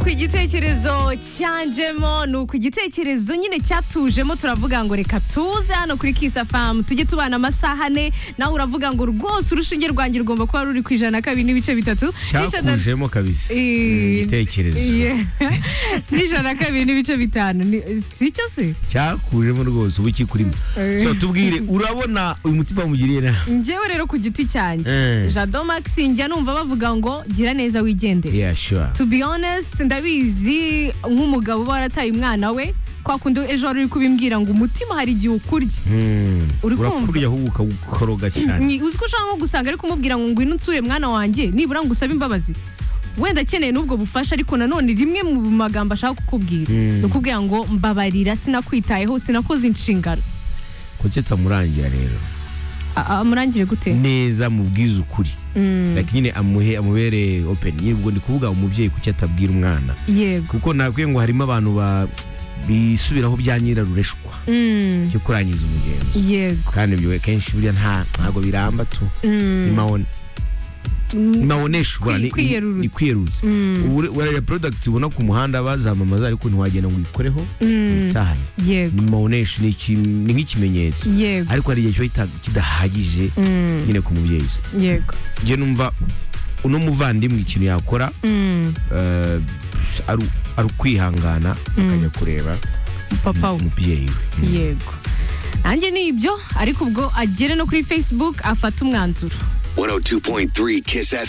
igitekerezo cyanjemo ni uku igitekerezo nyine cyatujemo turavuga ngo reka tuze hano kuri kisafamu tujye tubana amasaha ane nawe uravuga ngo rwose urushinge rwanjye rugomba kuba ruri ku ijana na kabiri n'ibice bitatu n'ijana- cyakujemo kabisa Eh, igitekerezo Yeah. n'ijana na kabiri n'ibice bitanu Ni- si cyo se cyakujemo rwose ubu kikurimo Eh. so tubwire urabona uyu muti bamugiriye na njyewe rero ku giti cyanjye Eh. jado Maxi njya numva bavuga ngo gira neza wigendere yeah sure to be honest ndabizi nk'umugabo uba warataye umwana we kwa kundi ejo wari uri kubimbwira ngo umutima hari igihe ukurya Hmm. Uri kumva? urakurya ahubwo ukawukoroga cyane Ni- uzi ko ushaka nko gusanga ari kumubwira ngo ngwino unsure mwana wanjye nibura ngo usabe imbabazi wenda akeneye n'ubwo bufasha ariko nanone rimwe mu magambo ashaka kukubwira Mm. ni ukubwira ngo mbabarira sinakwitayeho sinakoze inshingano kucetsa murangira rero A- a- amurangire gute neza mubwize ukuri Mm, like nyine amuhe amubere open yego ndi kuvuga umubyeyi kuki atabwira umwana yego kuko nakwiye ngo harimo abantu ba bisubiraho bya nyirarureshwa Mm, cyo kurangiza umugendo yego kandi ibyo kenshi burya nta ntabwo biramba tu Mm, mm, ntimaoneshwa Kwi- kwiyerurutsa. ni kwiyerurutsa mm, Ubu- wariya product ubona ku muhanda bazamamaza ariko ntiwagenda ngo uyikoreho mm, itahaye yego ni maonesho ni iki- ni nk'ikimenyetso yego ariko hari igihe kiba kita- kidahagije Mm, nyine ku mubyeyi se yego njye numva uno muvandimwe ikintu yakora Mm, eh, ari ari ukwihangana akajya kureba papa we umubyeyi we Mm. yego nanjye ni ibyo ariko ubwo agere no kuri facebook afata umwanzuro 102.3 Kiss FM.